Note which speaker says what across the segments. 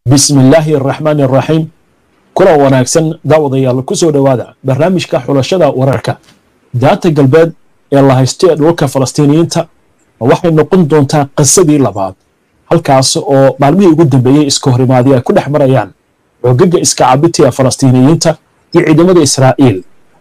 Speaker 1: bismi illaahi araxmaani araxiim kulan wanaagsan daawadayaal ku soo dhowaada barnaamijka xulashada wararka daanta galbeed ee la haysto ee dhulka falastiiniyiinta waxay noqon doontaa qisadii labaad halkaas oo maalmihii ugu dambeeyey iska horimaadii ay ku dhex marayaan xoogaga iska cabiti ee falastiiniyiinta iyo ciidamada israa'iil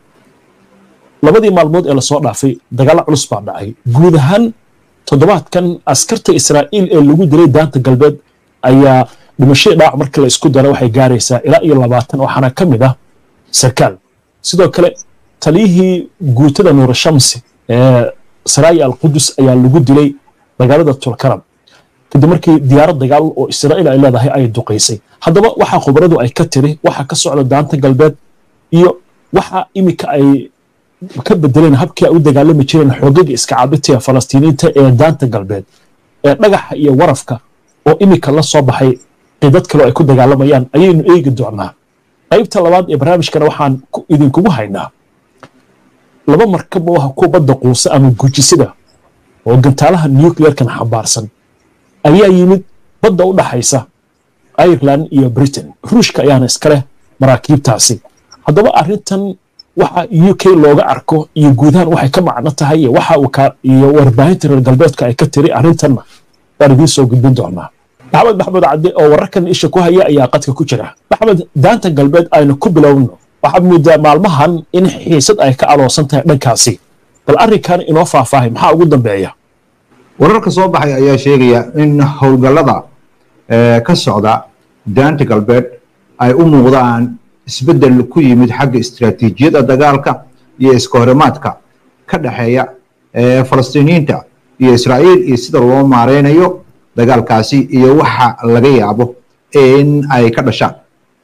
Speaker 1: labadii maalmood ee lasoo dhaafay dagaalo culus baa dhacay guud ahaan toddobaadkan askarta israa'iil ee lagu dilay daanta galbeed ayaa dhimashadii dhaawac markii la isku daro waxay gaaraysaa ilaa iyo labaatan waxaana ka mid ah sarkaal sidoo kale taliyihii guutada nuurashamsi ee saraaya alqudus ayaa lagu dilay magaalada tulkaram kadib markii diyaarad dagaal oo israa'iil ay leedahay ay duqaysay haddaba waxaa khubaradu ay ka tiri waxa ka socda daanta galbeed iyo waxa iminka ay ka bedeleen habkii ay u dagaalami jireen xoogaga iska cabitiga falastiiniinta ee daanta galbeed ee dhagaxa iyo warafka oo iminka la soo baxay qidad kaleo ay ku dagaalamayaan ayaynu eegi doonaa qaybta labaad ee barnaamijkana waxaan idinkugu haynaa laba markab oo ah kuwa badda quusa ama gujisida oo gantaalaha nucleerkan xambaarsan ayaa yimid badda u dhaxaysa ireland iyo britain ruushka ayaana iska leh maraakiibtaasi haddaba arrintan waxa u k looga arko iyo guudahaan waxay ka macno tahay iyo waxa iyo warbaahinta reer galbeedka ay ka tiri arrintanna waan idiin soo gudbin doonaa maxamed maxamed cadde oo wararkan isha ku haya ayaa qadka ku jira maxamed daanta galbeed aynu ku bilowno waxaad moodaa maalmahan in xiisad ay ka aloosan tahay dhankaasi bal arrinkan inoo faahfaahay maxaa ugu dambeeya
Speaker 2: wararka soo baxay ayaa sheegaya in howlgallada ka socda daanta galbeed ay u muuqdaan isbeddel ku yimid xagga istiraatiijiyadda dagaalka iyo iska horimaadka ka dhexeeya falastiiniyiinta iyo israa'iil iyo sida loo maareynayo dagaalkaasi iyo waxa laga yaabo in ay ka dhashaan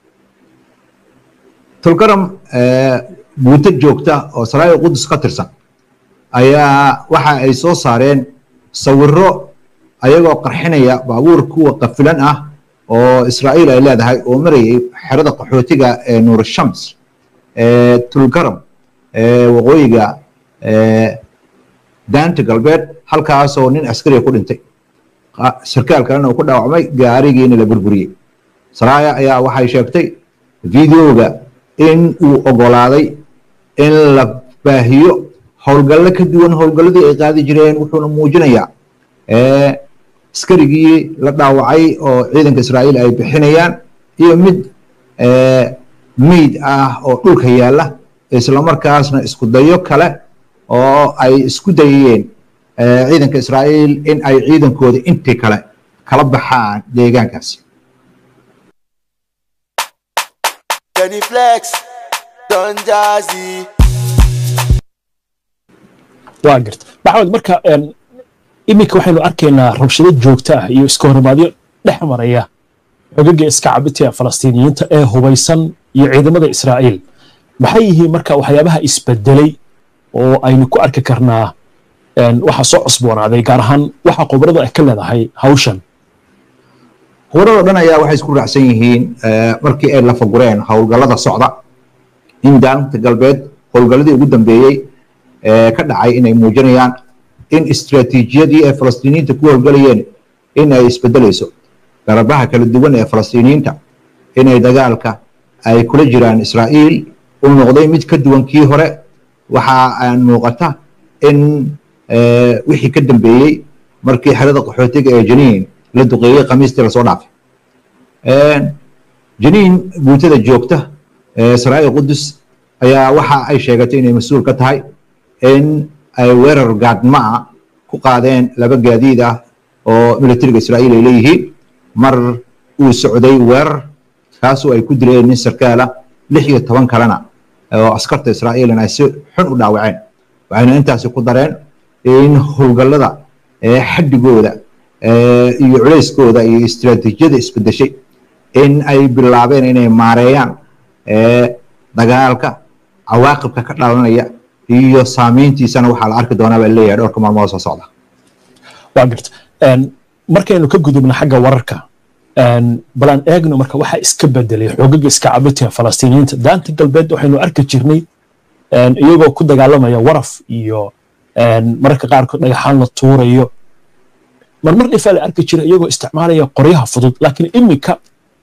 Speaker 2: tulgaram guuto joogta oo saraaya qudus ka tirsan ayaa waxa ay soo saareen sawiro ayagoo qarxinaya baabuur kuwa qafilan ah oo israa'iil ay leedahay oo marayay xerada qaxootiga ee nuurashams ee tulgaram ee waqooyiga daanta galbeed halkaasoo nin askariga ku dhintay sarkaal kalena uu ku dhaawacmay gaarigiina la burburiyey saraaya ayaa waxay sheegtay videoga in uu ogolaaday in la baahiyo howlgallo ka duwan howlgalladii ay qaadi jireen wuxuuna muujinayaa askarigii la dhaawacay oo ciidanka israa'iil ay bixinayaan iyo mid meyd ah oo dhulka yaalla islamarkaasna isku dayo kale oo ay isku dayayeen ciidanka israa'iil in ay ciidankooda intii kale kala baxaan deegaankaasi
Speaker 1: waa garta maxamed marka iminka waxaynu arkaynaa rabshado joogto ah iyo iska horimaadyo dhex maraya xogaga iska cabitiga falastiiniyiinta ee hubaysan iyo ciidamada israa'iil maxay yihiin marka waxyaabaha isbedelay oo aynu ku arki karnaa waxa soo cusboonaaday gaar ahaan waxa khubaradu ay ka leedahay hawshan
Speaker 2: khubarado dhan ayaa waxay isku raacsan yihiin markii ay lafagureen howlgallada socda in daanta galbeed howlgalladii ugu dambeeyey ka dhacay inay muujinayaan in istiraatiijiyadii ay falastiiniyiinta ku howlgalayeen in ay isbedelayso garabaha kala duwan ee falastiiniyiinta inay dagaalka ay kula jiraan israa'iil uu noqday mid ka duwan kii hore waxa muuqata in wixii ka dambeeyey markii xerada qaxootiga ee janiin la duqeeyey khamiistii lasoo dhaafay janiin guutada joogta saraaya qudus ayaa waxa ay sheegatay inay mas-uul ka tahay in ay weerar gaadmaa ku qaadeen laba gaadiid ah oo militariga israa'iil ay leeyihiin mar uu socday weerar kaasoo ay ku dileen nin sarkaala lix iyo toban kalena oo askarta israa'iilna ay si xun u dhaawaceen waxayna intaasi ku dareen in howlgallada xaddigooda iyo culayskooda iyo istiraatiijiyada isbedeshay in ay bilaabeen inay maareeyaan dagaalka cawaaqibka ka dhalanaya iyo saamayntiisana waxaa la arki doonaa baa leeyahay dhowrka maalmood soo socda
Speaker 1: waa garta markaynu ka gudubno xagga wararka balaan eegno marka waxaa iska bedelay xoogaga iska cabitiga falastiiniyiinta daanta galbeed waxaynu arki jirnay iyagoo ku dagaalamaya waraf iyo mararka qaarkood dhagaxaan la tuurayo marmar dhifaa la arki jira iyagoo isticmaalaya qoryaha fudud laakiin iminka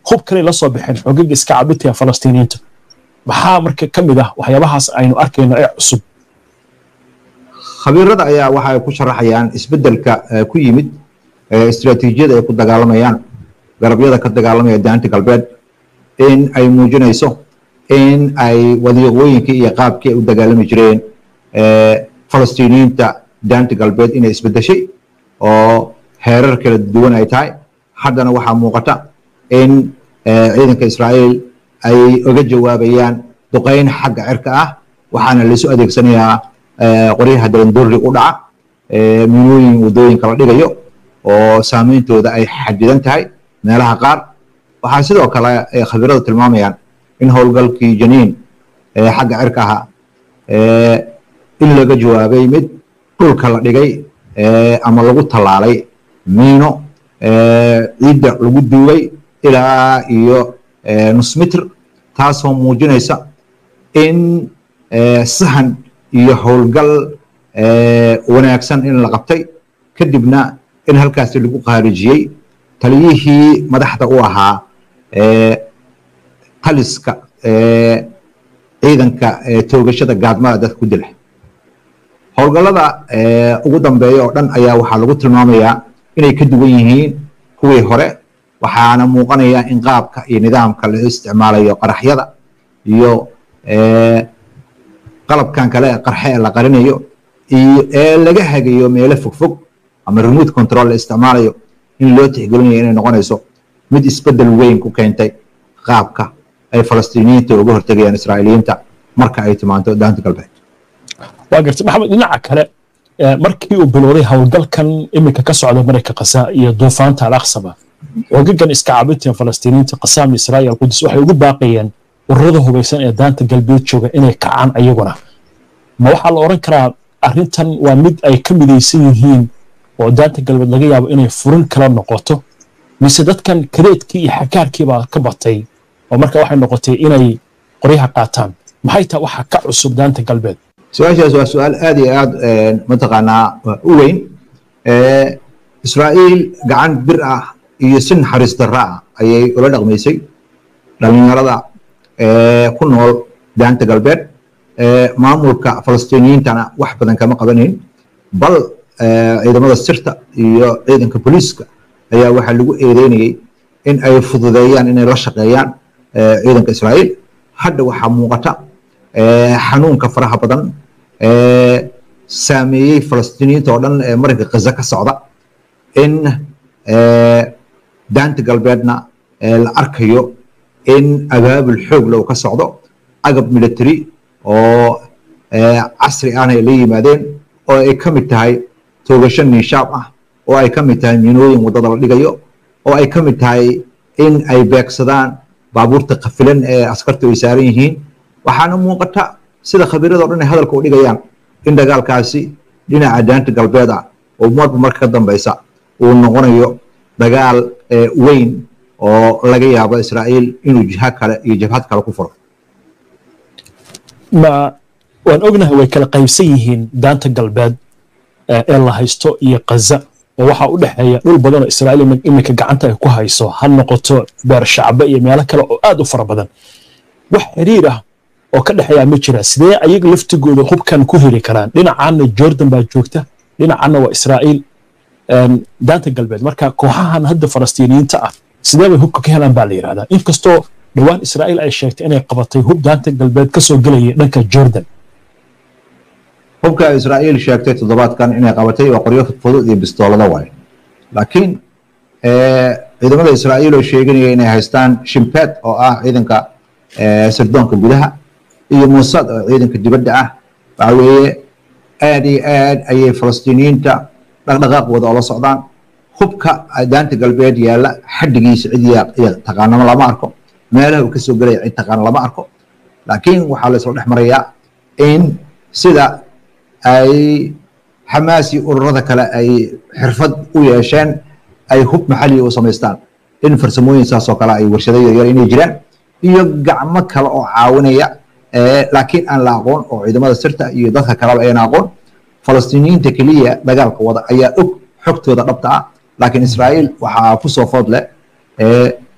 Speaker 1: hub kale la soo baxeen xogaga iska cabinta ee falastiiniyiinta maxaa marka ka mid ah waxyaabahaas aynu arkayno ee cusub
Speaker 2: khabiirada ayaa waxay ku sharaxayaan isbeddelka ku yimid istiraatiijiyada ay ku dagaalamayaan garabyada ka dagaalamaya daanta galbeed in ay muujinayso in ay wadiiqooyinkii iyo qaabkii ay u dagaalami jireen falastiiniyiinta daanta galbeed inay isbeddeshay oo heerar kala duwan ay tahay haddana waxaa muuqata in ciidanka israa'iil ay oga jawaabayaan duqayn xagga cirka ah waxaana laisu adeegsanayaa qoryaha dalandurri u dhaca minooyin waddooyinka la dhigayo oo saameyntooda ay xadidan tahay meelaha qaar waxaa sidoo kale khabiiradu tilmaamayaan in howlgalkii janiin xagga cirka ahaa in laga jawaabay mid dhulka la dhigay ama lagu tallaalay miino ciidda lagu duugay ilaa iyo nus mitr taasoo muujinaysa in sahan iyo howlgal wanaagsan in la qabtay kadibna in halkaasi lagu khaarijiyey taliyihii madaxda u ahaa taliska ciidanka toogashada gaadmada dadka ku dila howlgallada ugu dambeeya oo dhan ayaa waxaa lagu tilmaamayaa inay ka duwan yihiin kuwii hore waxaana muuqanaya in qaabka iyo nidaamka la isticmaalayo qaraxyada iyo qalabkan kale ee qarxe ee la qarinayo iyo ee laga hagayo meelo fogfog ama remote control la isticmaalayo in loo tixgelinayo inay noqonayso mid isbeddel weyn ku keentay qaabka ay falastiiniyiinta uga hortegayaan israa'iiliyiinta marka ay timaanto daanta galbeed
Speaker 1: waa gartay maxamed dhinaca kale markii uu bilowday howlgalkan iminka ka socda marayka kasa iyo duufaanta al-aqsaba xogagan iska caabinta falastiiniyiinta qasaam israa'iil qudus waxay ugu baaqayeen ururada hubaysan ee daanta galbeed jooga inay kacaan ayaguna ma waxaa la odhan karaa arrintan waa mid ay ka midaysan yihiin oo daanta galbeed laga yaabo inay furin kala noqoto mise dadkan kadeedkii iyo xakaarkiibaa ka batay oo marka waxay noqotay inay qoryaha qaataan maxay tahay waxaa ka cusub daanta galbeed
Speaker 2: su-aashaas waa su-aal aad iyo aad mataqaanaa u weyn israa'iil gacan bir ah iyo si naxariis darra ah ayay ula dhaqmaysay dhalinyarada ku nool daanta galbeed maamulka falastiiniyiintana wax badan kama qabanayn bal ciidamada sirta iyo ciidanka booliiska ayaa waxaa lagu eedeynayay in ay fududeeyaan inay la shaqeeyaan ciidanka israa'iil hadda waxaa muuqata xanuunka faraha badan saameeyey falastiiniyiinta oo dhan ee marinka khaza ka socda in daanta galbeedna la arkayo in abaabul xoog leh uu ka socdo agab military oo casri ahna ay la yimaadeen oo ay ka mid tahay toogasho niishaab ah oo ay ka mid tahay minooyin waddada la dhigayo oo ay ka mid tahay in ay beegsadaan baabuurta kafilan ee askartu ay saaran yihiin waxaana muuqata sida khabiirada o dhan ay hadalka u dhigayaan in dagaalkaasi dhinaca daanta galbeed ah oo marba marka ka dambeysa uu noqonayo dagaal weyn oo laga yaabo israa'iil inuu jiha kale iyo jabhad kale ku furo
Speaker 1: ma waan ognahay way kala qaybsan yihiin daanta galbeed ee la haysto iyo kaza oo waxaa u dhexeeya dhul badan oo israa'iil iminka gacanta ay ku hayso ha noqoto beer shacbe iyo meelo kale oo aad u fara badan wax xiriir ah oo ka dhexeeya ma jira sidee ayaga laftigooda hubkan ku heli karaan dhinacaana jordan baa joogta dhinacaana waa israa'iil daanta galbeed marka kooxahan hadda falastiiniyiinta ah sidee bay hubka ka helaan baa la yidhahdaa inkastoo dhowaan israa'iil ay sheegtay inay qabatay hub daanta galbeed ka soo gelaya dhanka jordan
Speaker 2: hubka israa'iil sheegtay toddobaadkan inay qabatay waa qoryo fudud iyo bistoolada waaye laakiin ciidamada israa'iil oo sheeganaya inay haystaan shimpeed oo ah ciidanka sirdoonka gudaha iyo muusad oo ciidanka dibadda ah waxa weeye aad iyo aad ayay falastiiniyiinta dhaqdhaqaaqooda oola socdaan hubka daanta galbeed yaalla xaddigiisa cid taqaanama lama arko meelaha uu kasoo gelaya cid taqaana lama arko laakiin waxaa la isla dhex marayaa in sida ay xamaas iyo ururada kale ay xirfad u yeesheen ay hub maxaliya u samaystaan in farsamooyin saas oo kale ay warshado yaryar inay jiraan iyo gacmo kale oo caawinaya laakiin aan la aqoon oo ciidamada sirta iyo dadka kaleba ayaan aqoon falastiiniyiinta keliya dagaalka wada ayaa og xogtooda dhabta ah laakiin israa'iil waxaa ku soo food leh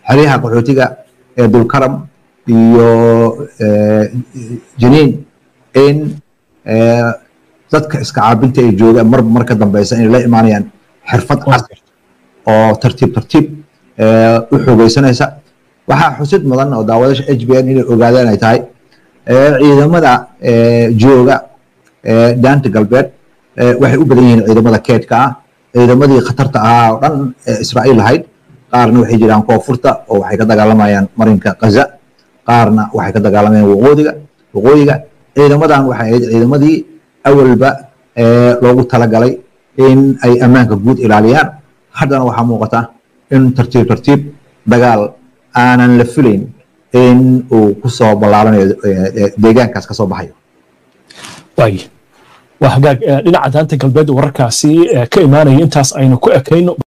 Speaker 2: xeryaha qaxootiga ee dulkaram iyo janiin in dadka iska caabinta ay joogaan marba mar ka dambeysa inay la imaanayaan xirfad casri oo tartiib tartiib u xoogeysanaysa waxaa xusid mudan oo daawadasha h b n inay ogaadaan ay tahay ciidamada jooga daanta galbeed waxay u badan yihiin ciidamada keedka ah ciidamadii khatarta ahaa oo dhan israa'iil lahayd qaarna waxay jiraan koonfurta oo waxay ka dagaalamayaan marinka gaza qaarna waxay ka dagaalamayaan waqooyiga waqooyiga ciidamadan waxay ahayd ciidamadii awalba loogu talagalay in ay ammaanka guud ilaaliyaan haddana waxaa muuqata in tartiib tartiib dagaal aanan la filayn in uu kusoo ballaaranayo deegaankaas kasoo baxayo
Speaker 1: waay waa hagaag dhinaca daanta galbeed wararkaasi ka imaanaya intaas aynu ku ekayno